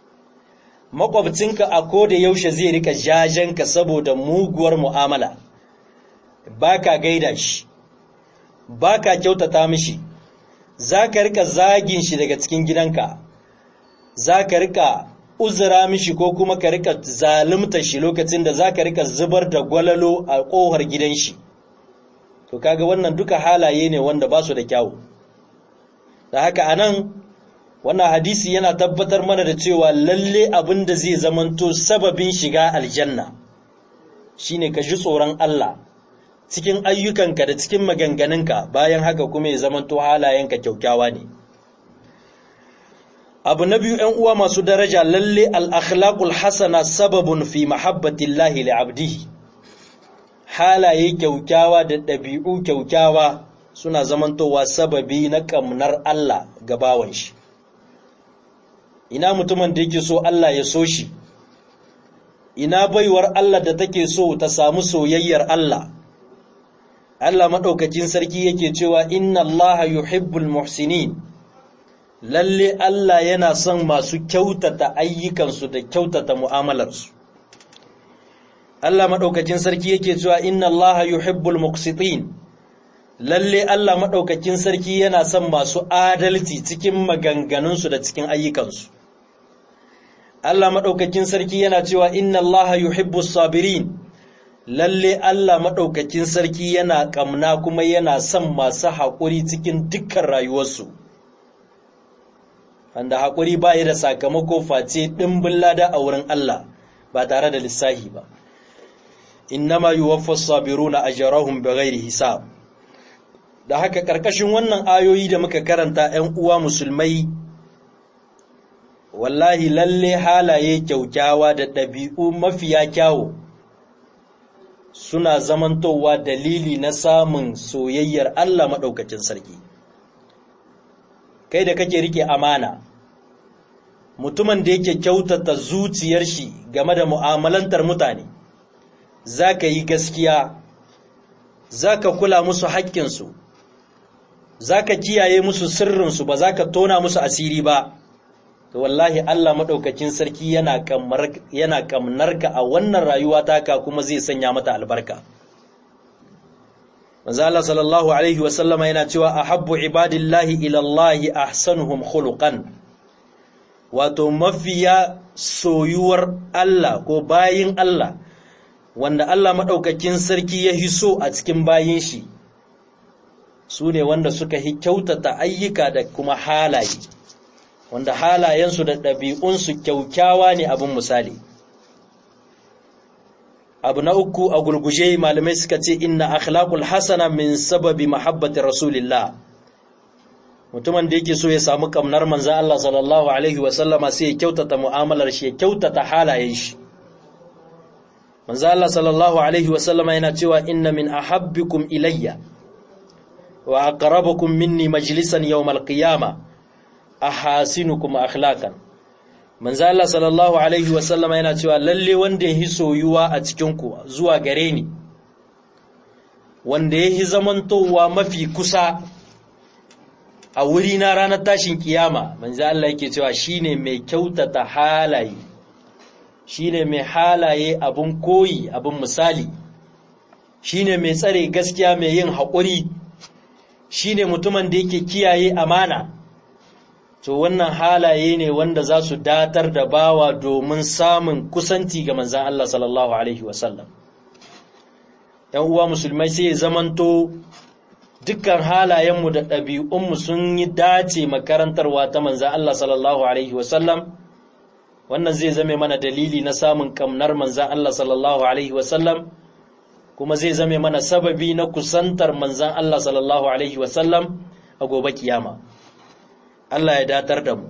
makwabcinka a koda yaushe zai rika jajenka saboda muguwar mu'amala baka gaida shi baka kyautata mishi zaka rika zagin shi daga cikin gidanka zaka rika uzura mishi ko kuma ka rika zalunta shi lokacin da zaka rika zubar da gwalalo a kohar gidan shi to kaga wannan duka halaye ne wanda ba su da kyawu da haka anan wannan hadisi yana tabbatar mana da cewa lalle abin da zai zamanto sababin shiga aljanna shine ka ji tsoron Allah cikin ayyukanka da cikin maganganunka bayan haka kuma ya zamanto halayenka kyaukyawa ne abu na biyu ‘yan uwa masu daraja lalle al'akhlaƙul hasana sababun fi mahabbatillahi li'abdihi halaye kyaukyawa da ɗabi'u kyaukyawa suna zamantowa sababi na ƙamnar Allah ga bawan shi ina mutumin da yake so Allah ya so shi ina baiwar Allah da take so ta samu soyayyar Allah Allah maɗaukakin sarki yake cewa inna Allah yuhibbul muhsinin lalle Allah yana son masu kyautata ayyukansu da kyautata mu'amalarsu Allah maɗaukakin sarki yake cewa inna Allah yuhibbul muqsitin lalle Allah maɗaukakin sarki yana son masu adalci cikin maganganunsu da cikin ayyukansu Allah maɗaukakin sarki yana cewa inna Allah yuhibbus sabirin lalle Allah maɗaukakin sarki yana ƙamna kuma yana son masu haƙuri cikin dukkan rayuwarsu wanda haƙuri ba da sakamako face ɗimbin lada a wurin Allah ba tare da lissahi ba innama yuwaffas sabiruna ajrahum bighairi hisab da haka ƙarƙashin wannan ayoyi da muka karanta 'yan uwa musulmai wallahi lalle halaye kyaukyawa da ɗabi'u mafiya kyawu suna zamantowa dalili na samun soyayyar Allah maɗaukacin sarki kai da kake rike amana mutumin da yake kyautata zuciyar shi game da mu'amalantar mutane za ka yi gaskiya za ka kula musu haƙƙinsu za ka kiyaye musu sirrinsu ba za ka tona musu asiri ba to wallahi Allah maɗaukakin sarki yana ƙamnarka a wannan rayuwa taka kuma zai sanya mata albarka manzo Allah sallallahu alaihi wasallama yana cewa ahabbu ibadillahi ila Allah ahsanuhum khuluqan wato mafiya soyuwar Allah ko bayin Allah wanda Allah maɗaukakin sarki ya hiso a cikin bayin shi su ne wanda suka hi kyautata ayyuka da kuma halaye wanda halayensu da ɗabi'unsu kyaukyawa ne abin misali abu na uku a gulguje malamai suka ce inna akhlaqul hasana min sababi mahabbati rasulillah mutumin da yake so ya samu kamnar manzan Allah sallallahu alaihi wasallama sai ya kyautata mu'amalar shi ya kyautata halayen shi manzan Allah sallallahu alaihi wasallama yana cewa inna min ahabbikum ilayya wa aqrabukum minni majlisan yawmal qiyama ahasinukum akhlaqan manzo Allah sallallahu alaihi wasallama yana cewa lalle wanda yahi soyuwa a cikin ku zuwa gare ni wanda yahi zamantowa mafi kusa a wuri na ranar tashin kiyama manzo Allah yake cewa shine mai kyautata halaye shine mai halaye abun koyi abun misali shine mai tsare gaskiya mai yin haƙuri shine mutumin da yake kiyaye amana to wannan halaye ne wanda za su datar da bawa domin samun kusanci ga manzan Allah sallallahu alaihi wasallam ‘yan uwa musulmai sai ya zamanto dukkan halayenmu da ɗabi'unmu sun yi dace makarantarwa ta manzan Allah sallallahu alaihi wasallam wannan zai zame mana dalili na samun kamnar manzan Allah sallallahu alaihi wasallam kuma zai zame mana sababi na kusantar manzan Allah sallallahu alaihi wasallam a gobe kiyama Allah ya datar da mu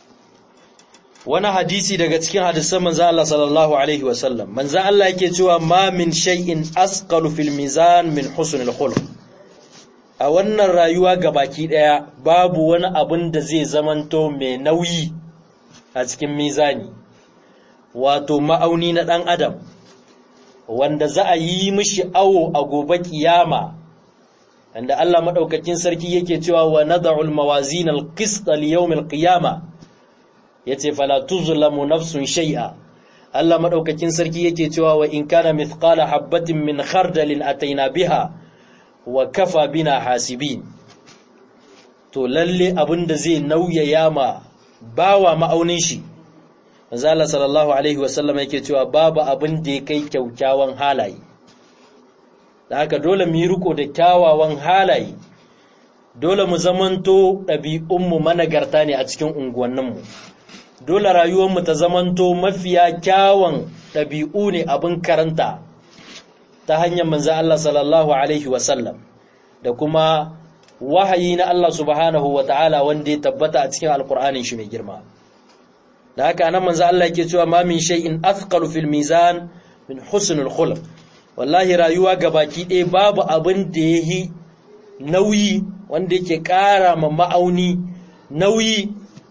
wani hadisi daga cikin hadisan manzan Allah sallallahu alaihi wasallam manzan Allah yake cewa ma min shay'in asqalu fil mizan min husnil khuluq a wannan rayuwa gabaki daya babu wani abin da zai zamanto mai nauyi a cikin mizani wato ma'auni na dan adam wanda za a yi mishi awo a gobe kiyama inda Allah madaukakin sarki yake cewa wa nad'ul mawazin al-qist li yawm al-qiyama yace fala tuzlamu nafsun shay'a Allah madaukakin sarki yake cewa wa in kana mithqala habatin min khardalin ataina biha wa kafa bina hasibin to lalle abinda zai nauyaya ma bawa ma'aunin shi manzo Allah sallallahu alaihi wasallam yake cewa babu abin da ya kai kyaukyawan halaye da haka dole mu yi riko da kyawawan halaye dole mu zamanto ɗabi'unmu managarta ne a cikin unguwanninmu dole rayuwarmu ta zamanto mafiya kyawun ɗabi'u ne abin karanta ta hanyar manzo Allah sallallahu alaihi wasallam da kuma wahayi na Allah subhanahu wa ta'ala wanda ya tabbata a cikin alkur'anin shi mai girma da haka nan manzo Allah yake cewa ma min shay'in athqalu fil mizan min husnul khuluq wallahi rayuwa gabaki ɗaya babu abin da yayi nauyi wanda yake ƙara ma ma'auni nauyi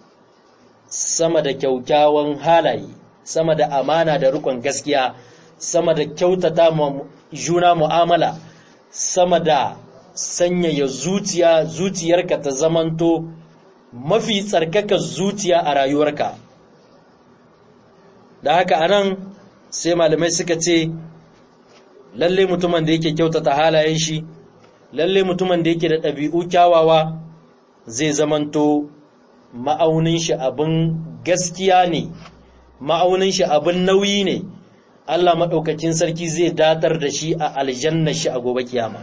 sama da kyaukyawan halaye sama da amana da rikon gaskiya sama da kyautata ma juna mu'amala sama da sanyaya zuciya zuciyarka ta zamanto mafi tsarkaka zuciya a rayuwarka da haka anan sai malamai suka ce lalle mutumin da yake kyautata halayen shi lalle mutumin da yake da ɗabi'u kyawawa zai zamanto ma'aunin shi abin gaskiya ne ma'aunin shi abin nauyi ne Allah maɗaukakin sarki zai datar da shi a aljanna shi a gobe kiyama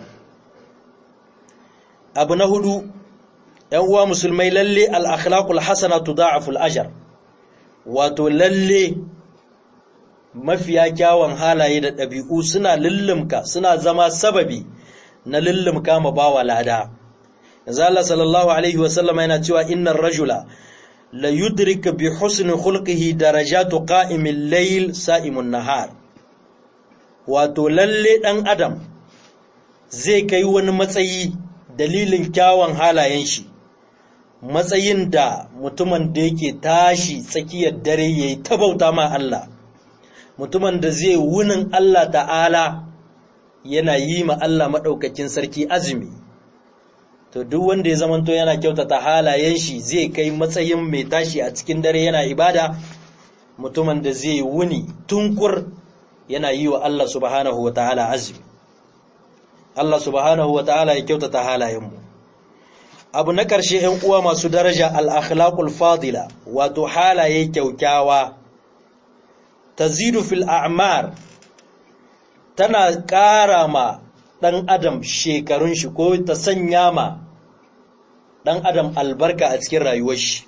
abu na hudu ‘yan uwa musulmai lalle al'akhlaƙul hasana tuda'aful ajar wato lalle mafiya kyawun halaye da ɗabi'u suna lullumka suna zama sababi na lullumka ma bawa lada yanzu Allah sallallahu alaihi wasallam yana cewa innar rajula la yudrika bi husni khulqihi darajatu qa'imil layl sa'imun nahar wato lalle dan adam zai kai wani matsayi dalilin kyawun halayen shi matsayin da mutumin da yake tashi tsakiyar dare ya yi tabauta ma Allah mutumin da zai wunin Allah ta'ala yana yi ma Allah maɗaukakin sarki azumi to duk wanda ya zamanto yana kyautata halayen shi zai kai matsayin mai tashi a cikin dare yana ibada mutumin da zai wuni tunkur yana yi wa Allah subhanahu wa ta'ala azumi Allah subhanahu wa ta'ala ya kyautata halayenmu abu na ƙarshe ‘yan uwa masu daraja al'akhlaƙul fadila wato halaye kyaukyawa ta zidu fil a'mar tana ƙara ma ɗan adam shekarun shi ko ta sanya ma ɗan adam albarka a cikin rayuwar shi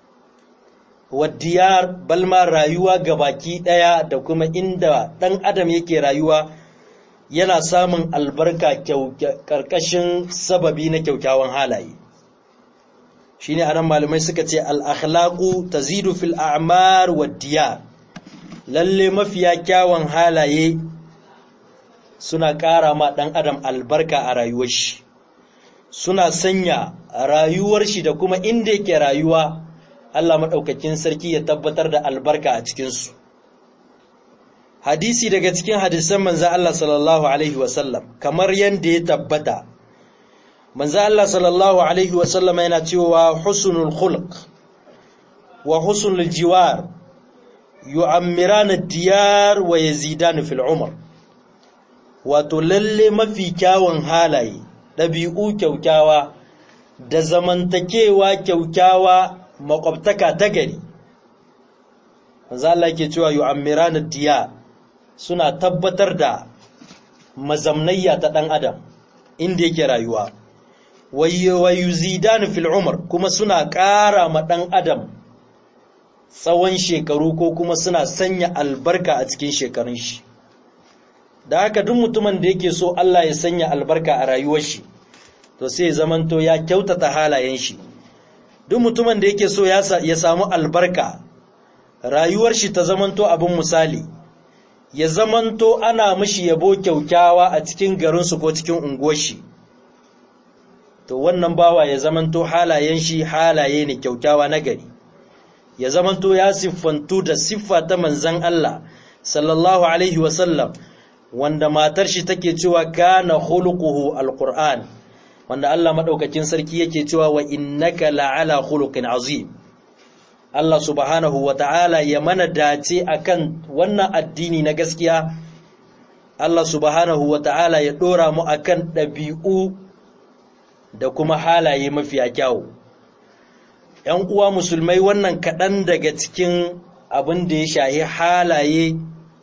wadiyar balma rayuwa ga baki ɗaya da kuma inda ɗan adam yake rayuwa yana samun albarka ƙarƙashin sababi na kyaukyawan halaye shi ne anan malamai suka ce al'akhlaƙu ta zidu fil a'mar wadiyar lalle mafiya kyawun halaye suna ƙara ma ɗan adam albarka a rayuwar shi suna sanya rayuwar shi da kuma inda yake rayuwa Allah maɗaukakin sarki ya tabbatar da albarka a cikinsu hadisi daga cikin hadisan manza Allah sallallahu Alaihi wasallam kamar yadda ya tabbata manza Allah sallallahu Alaihi wasallam yana cewa husnul khulq wa husnul jiwar yu'ammirana diyar wa yazidanu fil umr wato lalle mafi kyawun halaye ɗabi'u kyaukyawa da zamantakewa kyaukyawa makwabtaka ta gari Allah ke cewa yu'ammirana diya suna tabbatar da mazamnayya ta ɗan adam inda yake rayuwa wa yuzidanu fil umr kuma suna ƙara ma ɗan adam tsawon shekaru ko kuma suna sanya albarka a cikin shekarun shi da haka duk mutumin da yake so Allah ya sanya albarka a rayuwar shi to sai ya zamanto ya kyautata halayen shi duk mutumin da yake so ya samu albarka rayuwar shi ta zamanto abin misali ya zamanto ana mishi yabo kyaukyawa a cikin garinsu ko cikin unguwar shi to wannan bawa ya zamanto halayen shi halaye ne kyaukyawa na gari ya zamanto ya siffantu da siffa ta manzan Allah sallallahu alaihi wasallam wanda matar shi take cewa kana khuluquhu alquran wanda Allah madaukakin sarki yake cewa wa innaka la'ala khuluqin azim Allah subhanahu wata'ala ya mana dace akan wannan addini na gaskiya Allah subhanahu wata'ala ya dora mu akan dabi'u da kuma halaye mafiya kyawu ‘yan uwa musulmai wannan kaɗan daga cikin abin da ya shahi halaye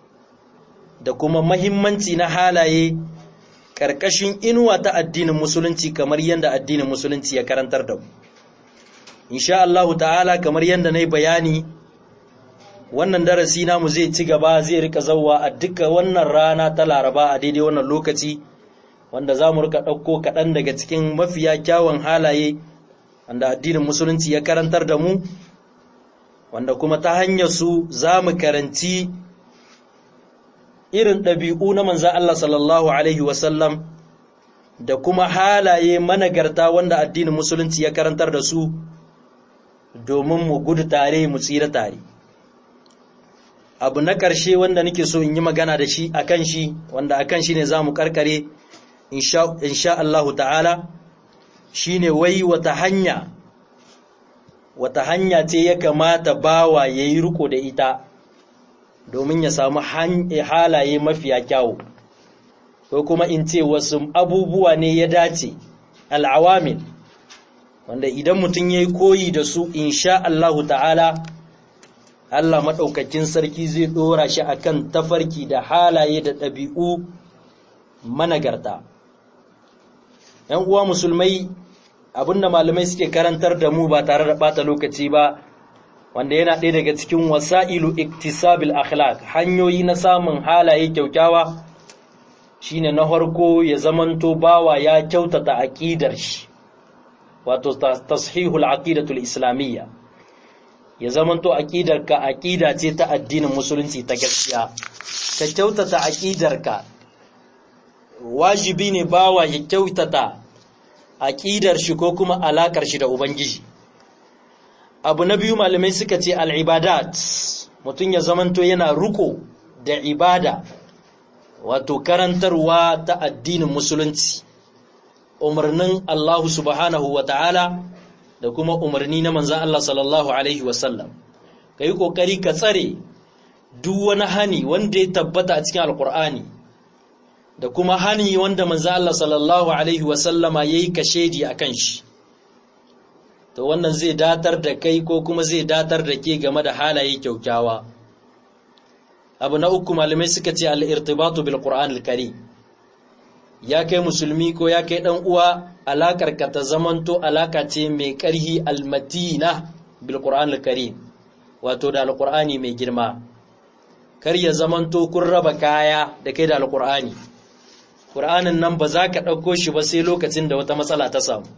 da kuma mahimmanci na halaye ƙarƙashin inuwa ta addinin musulunci kamar yadda addinin musulunci ya karantar da mu. Insha Allahu ta'ala kamar yadda na yi bayani wannan darasi namu zai ci gaba zai rika zauwa a duka wannan rana ta laraba a daidai wannan lokaci wanda za mu rika ɗauko kaɗan daga cikin mafiya kyawun halaye wanda addinin musulunci ya karantar da mu wanda kuma ta hanyar su za mu karanci irin ɗabi'u na manzan Allah sallallahu Alaihi wasallam da kuma halaye managarta wanda addinin musulunci ya karantar da su domin mu gudu tare mu tsira tare abu na ƙarshe wanda nake so in yi magana da shi a kan shi wanda a kan shi ne za mu ƙarƙare insha Allahu ta'ala shi ne wai wata hanya wata hanya ce ya kamata bawa ya yi riko da ita domin ya samu halaye mafiya kyawu ko kuma in ce wasu abubuwa ne ya dace al'awamin wanda idan mutum ya yi koyi da su insha Allahu ta'ala Allah maɗaukakin sarki zai ɗora shi akan tafarki da halaye da ɗabi'u managarta. ‘Yan uwa musulmai abinda malamai suke karantar da mu ba tare da ɓata lokaci ba, wanda yana ɗaya daga cikin wasa'ilu iktisabil akhlaq hanyoyi na samun halaye kyaukyawa shine na farko ya zamanto bawa ya kyautata aƙidar shi, wato tashihul aqidatul islamiyya. ya zamanto aƙidarka aƙida ce ta addinin musulunci ta gaskiya ka kyautata aƙidarka wajibi ne bawa ya kyautata aƙidar shi ko kuma alaƙar shi da ubangiji abu na biyu malamai suka ce al'ibadat mutum ya zamanto yana ruko da ibada wato karantarwa ta addinin musulunci umarnin Allah subhanahu wa ta'ala da kuma umarni na manzan Allah sallallahu Alaihi wasallam ka yi ƙoƙari ka tsare duk wani hani wanda ya tabbata a cikin alƙur'ani da kuma hani wanda manzan Allah sallallahu Alaihi wasallama ya yi kashedi a kan shi to wannan zai datar da kai ko kuma zai datar da ke game da halaye kyaukyawa abu na uku malamai suka ce al'irtibatu bil ƙur'an al-kari ya kai musulmi ko ya kai ɗan uwa alakar ka ta zamanto alaka ce mai ƙarhi almatina bil qur'an al-karim wato da alqur'ani mai girma kar ya zamanto kun raba kaya da kai da alqur'ani qur'anin nan ba za ka ɗauko shi ba sai lokacin da wata matsala ta samu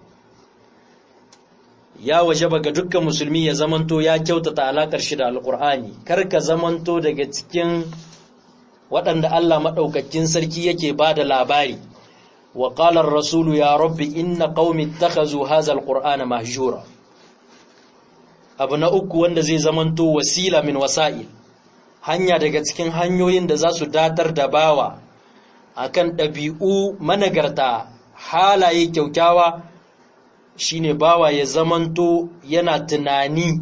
ya waje ga dukkan musulmi ya zamanto ya kyautata alakar shi da alqur'ani kar ka zamanto daga cikin waɗanda Allah maɗaukakin sarki yake ba da labari wa ƙalar rasulu ya rabbi inna ƙaumi takazu hazal ƙur'ana mahjura abu na uku wanda zai zamanto wasila min wasa'il hanya daga cikin hanyoyin da za su datar da bawa akan ɗabi'u managarta halaye kyaukyawa shine bawa ya zamanto yana tunani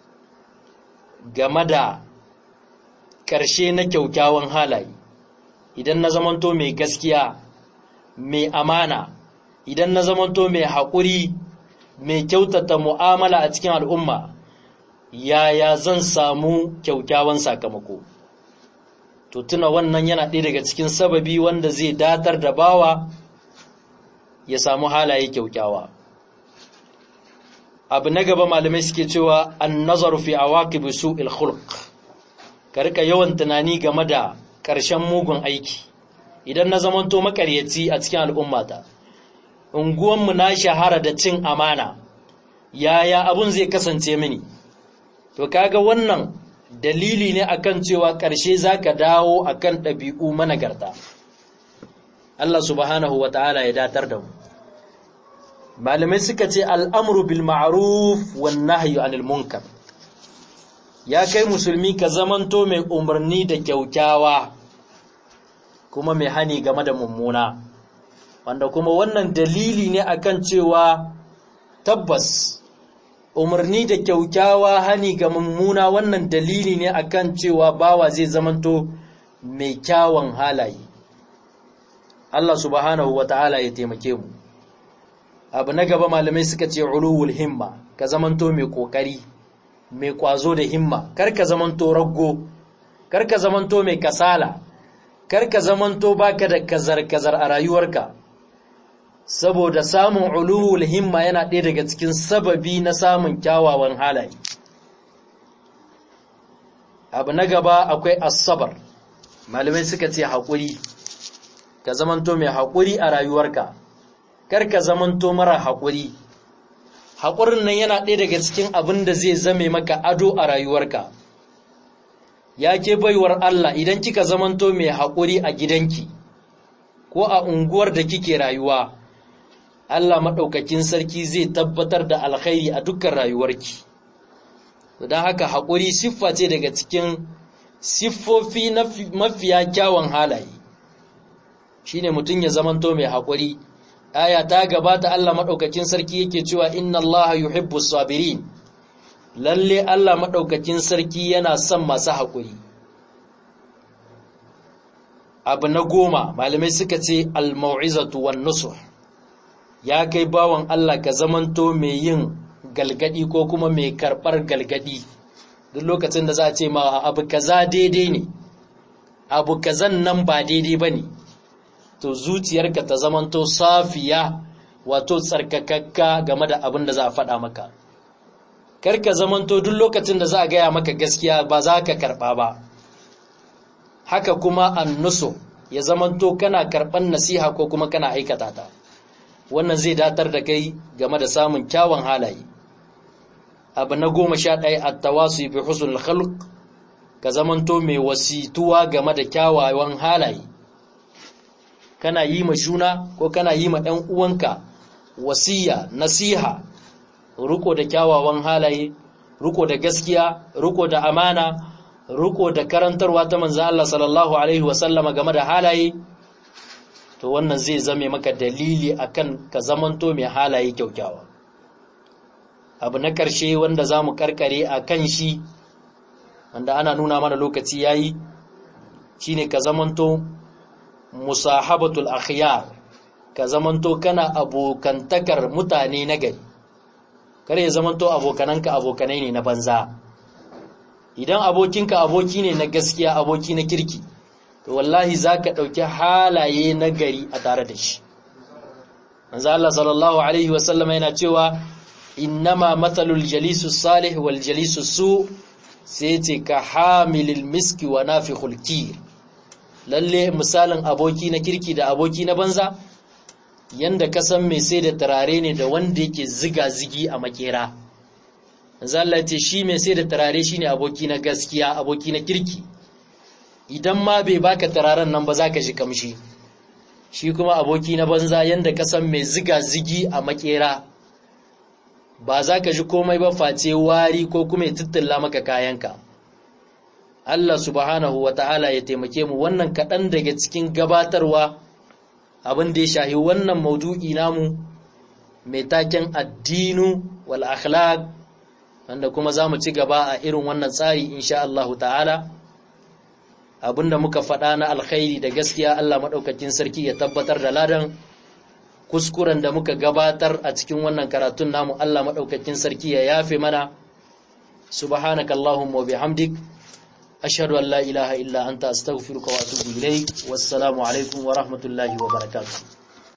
game da ƙarshe na kyaukyawan halaye idan na zamanto mai gaskiya mai amana idan na zamanto mai haƙuri mai kyautata mu'amala a cikin al'umma yaya zan samu kyaukyawan sakamako to tuna wannan yana ɗaya daga cikin sababi wanda zai datar da bawa ya samu halaye kyaukyawa abu na gaba malamai suke cewa an nazaru fi awaqib su'il khulq ka rika yawan tunani game da ƙarshen mugun aiki idan na zamanto makaryaci a cikin al'ummata unguwanmu na shahara da cin amana yaya abun zai kasance mini to kaga wannan dalili ne akan cewa ƙarshe zaka dawo akan ɗabi'u managarta Allah subhanahu wa ta'ala ya datar da mu malamai suka ce al'amru bil ma'ruf wan nahyu anil munkar ya kai musulmi ka zamanto mai umarni da kyaukyawa kuma mai hani game da mummuna wanda kuma wannan dalili ne akan cewa tabbas umarni da kyaukyawa hani ga mummuna wannan dalili ne akan cewa bawa zai zamanto mai kyawun halaye Allah subhanahu wata'ala ya taimake mu abu na gaba malamai suka ce uluwul himma ka zamanto mai kokari mai kwazo da himma kar ka zamanto raggo kar ka zamanto mai kasala kar ka zamanto baka da kazar-kazar a rayuwarka saboda samun uluwul himma yana ɗaya daga cikin sababi na samun kyawawan halaye abu na gaba akwai asabar malamai suka ce haƙuri ka zamanto mai haƙuri a rayuwarka kar ka zamanto mara haƙuri haƙurin nan yana ɗaya daga cikin abin da zai zame maka ado a rayuwarka ya ke baiwar Allah idan kika zamanto mai haƙuri a gidanki ko a unguwar da kike rayuwa Allah maɗaukakin sarki zai tabbatar da alkhairi a dukkan rayuwarki don haka haƙuri siffa ce daga cikin siffofi na mafiya kyawun halaye shine mutum ya zamanto mai haƙuri aya ta gabata Allah maɗaukakin sarki yake cewa inna Allah yuhibbu sabirin lalle Allah maɗaukakin sarki yana son masu haƙuri abu na goma malamai suka ce al-mau'izatu wan nusuh ya kai bawan Allah ka zamanto mai yin galgadi ko kuma mai karɓar galgadi duk lokacin da za a ce ma abu kaza daidai ne abu kazan nan ba daidai ba ne to zuciyarka ta zamanto safiya wato tsarkakakka game da abin da za a faɗa maka karka zamanto duk lokacin da za a gaya maka gaskiya ba za ka karɓa ba haka kuma annusu ya zamanto kana karɓan nasiha ko kuma kana aikata ta wannan zai datar da kai game da samun kyawun halaye abu na goma sha ɗaya a tawasu bi husnul khalq ka zamanto mai wasituwa game da kyawawan halaye kana yi ma juna ko kana yi ma ɗan uwanka wasiya nasiha riko da kyawawan halaye riko da gaskiya riko da amana riko da karantarwa ta manzo Allah sallallahu alaihi wasallama game da halaye to wannan zai zame maka dalili akan ka zamanto mai halaye kyaukyawa abu na ƙarshe wanda za mu karkare a kan shi wanda ana nuna mana lokaci yayi shine ka zamanto musahabatul akhyar ka zamanto kana abokantakar mutane na gari kare ya zamanto abokananka abokanai ne na banza idan abokinka aboki ne na gaskiya aboki na kirki to wallahi zaka dauki halaye na gari a tare da shi manzo Allah sallallahu alaihi wasallam yana cewa innama mathalul jalisu salih wal jalisu su sai ce ka hamilil miski wa nafikhul kir lalle misalin aboki na kirki da aboki na banza yanda ka san mai sai da turare ne da wanda yake ziga zigi a makera Allah ce shi mai sai da turare shine aboki na gaskiya aboki na kirki idan ma bai baka turaren nan ba za ka shi kamshi shi kuma aboki na banza yanda ka san mai ziga zigi a makera ba za ka ji komai ba face wari ko kuma ya tuttula maka kayanka Allah subhanahu wa ta'ala ya taimake mu wannan kaɗan daga cikin gabatarwa abin da ya shahi wannan maudu'i namu mai taken addinu wal akhlaq wanda kuma za mu ci gaba a irin wannan tsari insha Allah ta'ala abinda muka faɗa na alkhairi da gaskiya Allah maɗaukakin sarki ya tabbatar da ladan kuskuren da muka gabatar a cikin wannan karatun namu Allah maɗaukakin sarki ya yafe mana subhanakallahumma wa bihamdik ashhadu an la ilaha illa anta astaghfiruka wa atubu ilaik wassalamu alaikum wa rahmatullahi wa barakatuh